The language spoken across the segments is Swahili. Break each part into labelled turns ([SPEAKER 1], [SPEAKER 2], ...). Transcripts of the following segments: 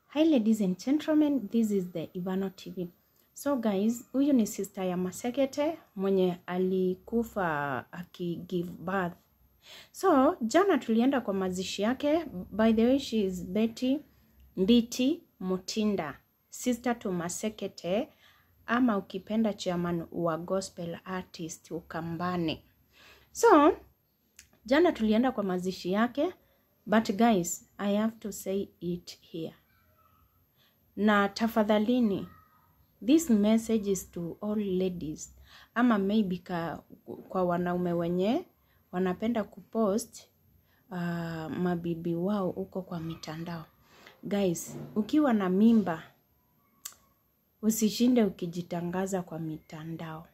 [SPEAKER 1] Hi ladies and gentlemen, this is the Ivano TV. So guys, huyu ni sister ya Masekete mwenye alikufa akigive birth. So jana tulienda kwa mazishi yake. By the way, she is Betty Nditi Mutinda, sister to Masekete ama ukipenda chairman wa gospel artist Ukambani. So jana tulienda kwa mazishi yake, but guys, I have to say it here na tafadhalini this message is to all ladies ama maybe ka, kwa wanaume wenye wanapenda kupost uh, mabibi wao huko kwa mitandao guys ukiwa na mimba usishinde ukijitangaza kwa mitandao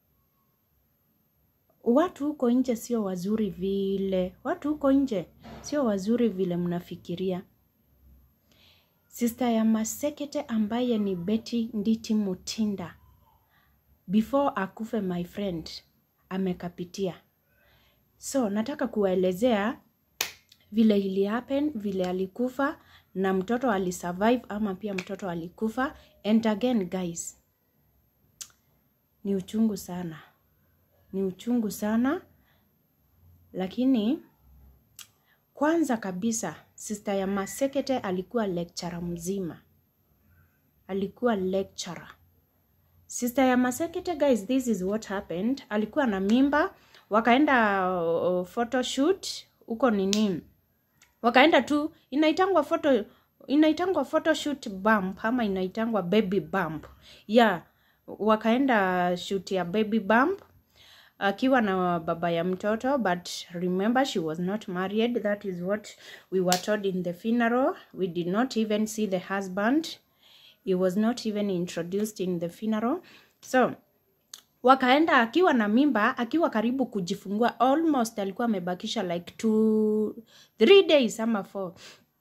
[SPEAKER 1] watu huko nje sio wazuri vile watu huko nje sio wazuri vile mnafikiria Sister ya Masekete ambaye ni Betty Nditi Mutinda, before akufe my friend, amekapitia. So nataka kuwaelezea vile ili happen, vile alikufa na mtoto alisurvive ama pia mtoto alikufa. And again guys, ni uchungu sana, ni uchungu sana, lakini kwanza kabisa sister ya Masekete alikuwa lecturer mzima, alikuwa lecturer. Sister ya Masekete guys, this is what happened. Alikuwa na mimba, wakaenda uh, photoshoot huko nini, wakaenda tu, inaitangwa photo inaitangwa photoshoot bump ama inaitangwa baby bump yeah, wakaenda shoot ya baby bump akiwa na baba ya mtoto but remember she was not married that is what we were told in the funeral we did not even see the husband he was not even introduced in the funeral so wakaenda akiwa na mimba akiwa karibu kujifungua almost alikuwa amebakisha like two three days ama four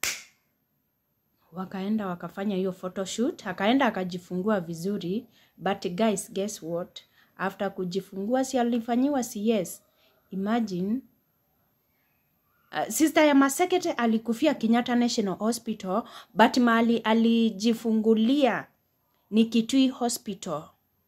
[SPEAKER 1] wakaenda wakafanya hiyo photoshoot akaenda akajifungua vizuri but guys guess what after kujifungua si alifanyiwa CS. Imagine uh, sister ya Masekete alikufia Kenyatta National Hospital but mahali alijifungulia ni Kitui Hospital.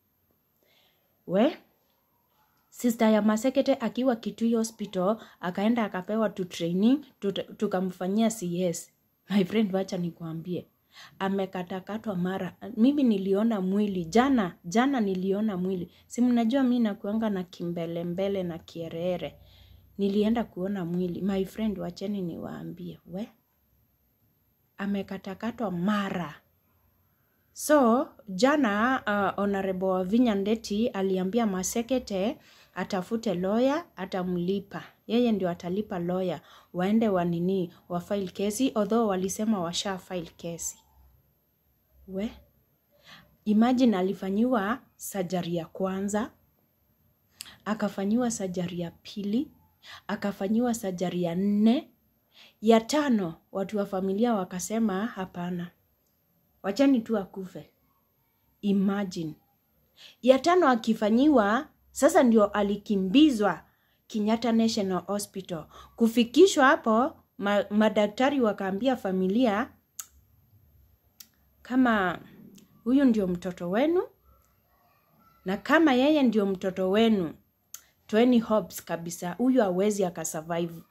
[SPEAKER 1] We sister ya Masekete akiwa Kitui Hospital akaenda akapewa tu training tukamfanyia CS. My friend, wacha nikwambie amekatakatwa mara. Mimi niliona mwili jana, jana niliona mwili. Si mnajua mi nakuanga na kimbelembele na kierere. Nilienda kuona mwili. My friend, wacheni niwaambie, we amekatakatwa mara. So jana uh, Honorable Wavinya Ndeti aliambia Masekete atafute lawyer, atamlipa yeye ndio atalipa lawyer, waende wanini wa file kesi, although walisema washa file kesi. We imagine alifanyiwa sajari ya kwanza, akafanyiwa sajari ya pili, akafanyiwa sajari ya nne, ya tano watu wa familia wakasema hapana, wachani tu akufe. Imagine ya tano akifanyiwa sasa ndio alikimbizwa Kenyatta National Hospital. Kufikishwa hapo, ma, madaktari wakaambia familia kama huyu ndio mtoto wenu na kama yeye ndio mtoto wenu, toeni hopes kabisa, huyu hawezi akasurvive.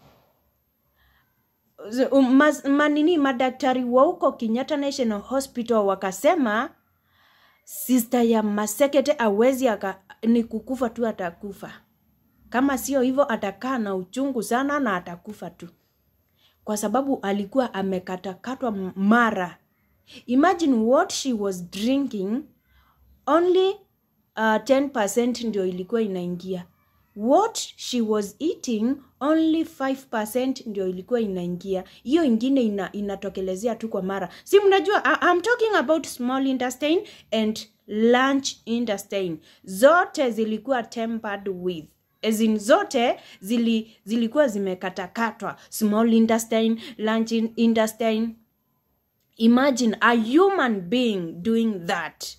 [SPEAKER 1] Mas, manini madaktari wa huko Kenyatta National Hospital wakasema sister ya Masekete awezi aka, ni kukufa tu atakufa. Kama sio hivyo atakaa na uchungu sana na atakufa tu, kwa sababu alikuwa amekatakatwa mara. Imagine what she was drinking, only uh, 10% ndio ilikuwa inaingia. What she was eating, only 5% ndio ilikuwa inaingia. Hiyo ingine ina, inatokelezea tu kwa mara. Si mnajua, I, I'm talking about small intestine and large intestine. Zote zilikuwa tempered with as in zote zili, zilikuwa zimekatakatwa small intestine, large intestine. Imagine a human being doing that.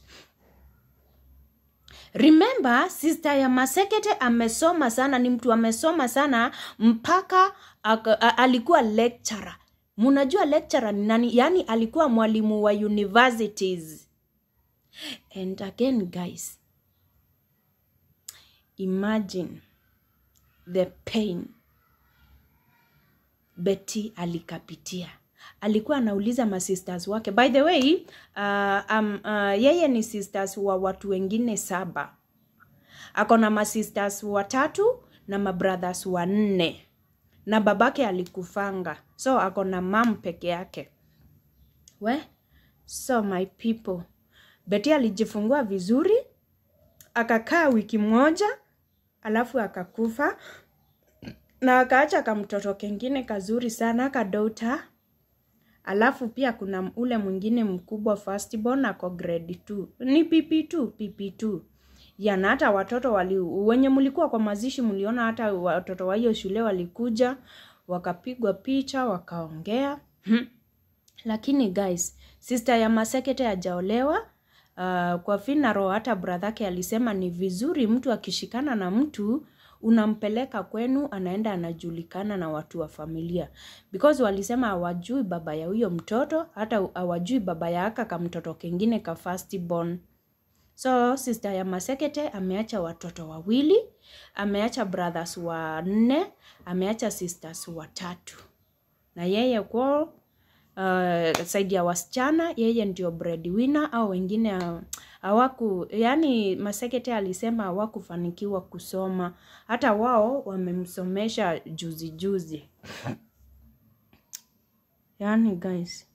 [SPEAKER 1] Remember, sister ya Masekete amesoma sana, ni mtu amesoma sana mpaka aka, a, alikuwa lecturer. munajua lecturer ni nani yaani alikuwa mwalimu wa universities and again guys imagine the pain Betty alikapitia. Alikuwa anauliza masisters wake. By the way, uh, um, uh, yeye ni sisters wa watu wengine saba. Ako na masisters watatu na mabrothers wanne, na babake alikufanga, so ako na mam peke yake. We, so my people, Betty alijifungua vizuri, akakaa wiki moja, alafu akakufa na akaacha kamtoto kengine kazuri sana kadota. Alafu pia kuna ule mwingine mkubwa firstborn ako grade 2 ni PP2 PP2 yana hata watoto wali wenye mlikuwa kwa mazishi mliona hata watoto wa hiyo shule walikuja wakapigwa picha wakaongea lakini guys sister ya masekete hajaolewa uh, kwa finaro hata bradhake alisema ni vizuri mtu akishikana na mtu unampeleka kwenu anaenda anajulikana na watu wa familia because walisema hawajui baba ya huyo mtoto hata hawajui baba ya aka ka mtoto kengine ka firstborn so sister ya masekete ameacha watoto wawili ameacha brothers wanne ameacha sisters watatu na yeye kwao uh, saidi ya wasichana yeye ndio breadwinner au wengine uh, hawaku yani masekete alisema hawakufanikiwa kusoma hata wao wamemsomesha juzi juzi yani guys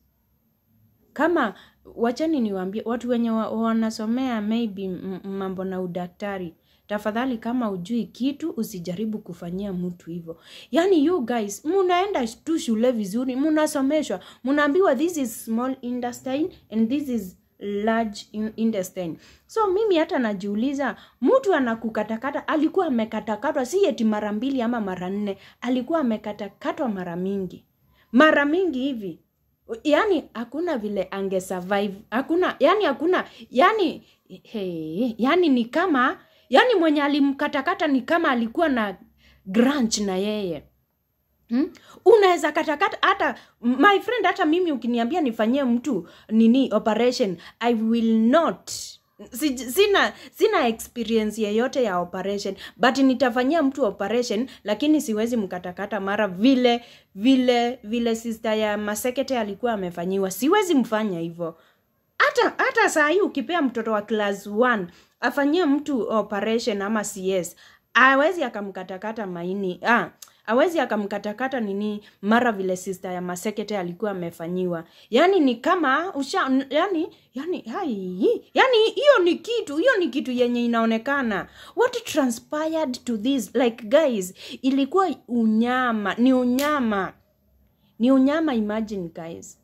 [SPEAKER 1] kama wachani niwaambie watu wenye wa, wanasomea maybe m- mambo na udaktari tafadhali kama ujui kitu usijaribu kufanyia mtu hivyo yaani you guys munaenda tu shule vizuri munasomeshwa munaambiwa this is small intestine and this is large in- intestine so mimi hata najiuliza mtu anakukatakata alikuwa amekatakatwa si eti mara mbili ama mara nne alikuwa amekatakatwa mara mingi mara mingi hivi yani hakuna vile ange survive hakuna yani hakuna yani hey, yani ni kama yani mwenye alimkatakata ni kama alikuwa na grunch na yeye Hmm? unaweza katakata hata my friend hata mimi ukiniambia nifanyie mtu nini operation i will not Si- sina sina experience yeyote ya operation but nitafanyia mtu operation lakini siwezi mkatakata mara vile vile vile sister ya masekete alikuwa amefanyiwa siwezi mfanya hivyo hata hata saa hii ukipea mtoto wa class 1 afanyie mtu operation ama cs awezi akamkatakata maini ah, awezi akamkatakata nini mara vile sister ya masekete alikuwa amefanyiwa yani ni kama usha yani yani hai yani hiyo ni kitu hiyo ni kitu yenye inaonekana what transpired to this like guys ilikuwa unyama ni unyama ni unyama imagine guys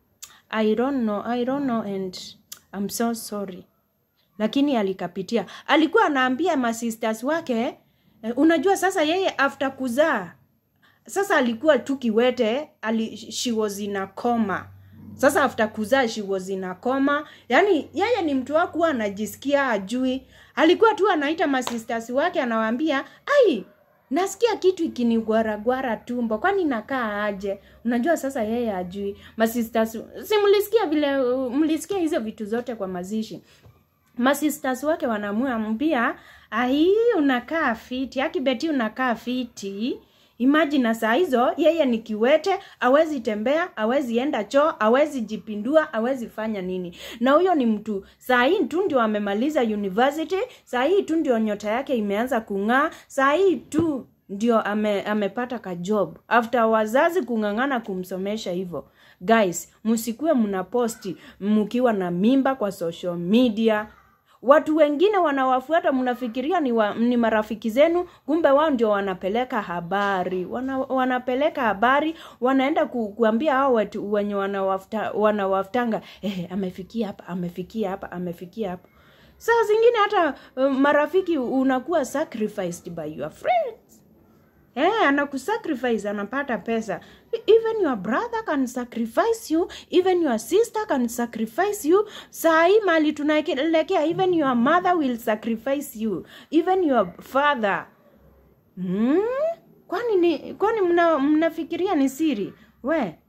[SPEAKER 1] I don't know, I don't know and I'm so sorry. Lakini alikapitia. Alikuwa anaambia masisters wake, eh, unajua sasa yeye after kuzaa sasa alikuwa tu kiwete, ali, she was in a coma. Sasa after kuzaa she was in a coma. Yaani yeye ni mtu wakuwa anajisikia ajui. Alikuwa tu anaita masisters wake anawaambia, "Ai, nasikia kitu ikinigwaragwara tumbo kwani nakaa aje unajua sasa yeye ajui masisters si mlisikia vile uh, mlisikia hizo vitu zote kwa mazishi masisters wake wanamwambia ai unakaa fiti akibeti unakaa fiti imagine saa hizo yeye ni kiwete awezi tembea awezi enda choo awezi jipindua awezi fanya nini na huyo ni mtu saa hii tu ndio amemaliza university saa hii tu ndio nyota yake imeanza kung'aa saa hii tu ndio ame, amepata ka job after wazazi kung'ang'ana kumsomesha hivyo guys msikuwe mnaposti mkiwa na mimba kwa social media watu wengine wanawafuata mnafikiria ni, wa, ni marafiki zenu kumbe wao ndio wanapeleka habari wana, wanapeleka habari wanaenda ku, kuambia hao watu wenye wanawafuta, wanawafutanga eh, amefikia hapa amefikia hapa amefikia hapa saa zingine hata uh, marafiki unakuwa sacrificed by your friends Eh, anakusacrifice anapata pesa even your brother can sacrifice you even your sister can sacrifice you saa hii mali tunaelekea even your mother will sacrifice you even your father hmm? kwani ni kwani mna, mnafikiria ni siri we hmm.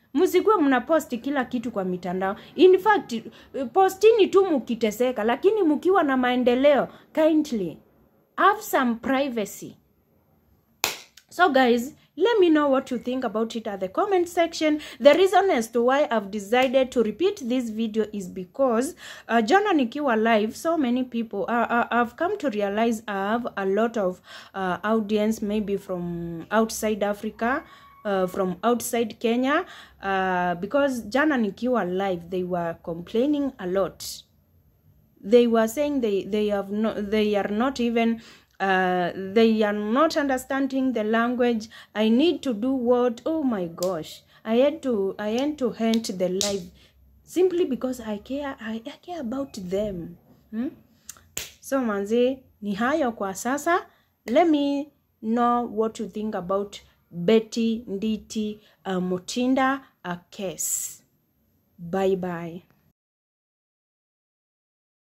[SPEAKER 1] msikuwe mnaposti kila kitu kwa mitandao in fact postini tu mukiteseka lakini mkiwa na maendeleo kindly have some privacy so guys let me know what you think about it at the comment section the reason as to why i've decided to repeat this video is because uh, jana nikiwa live so many people uh, uh, i've come to realize i have a lot of uh, audience maybe from outside africa uh, from outside kenya uh, because jana nikiwa live they were complaining a lot they were saying they they have no they are not even uh, they are not understanding the language i need to do what oh my gosh i had to i had to end the live simply because i care i, I care about them hmm? so manzi ni hayo kwa sasa let me know what you think about betty nditi uh, mutinda a case bye bye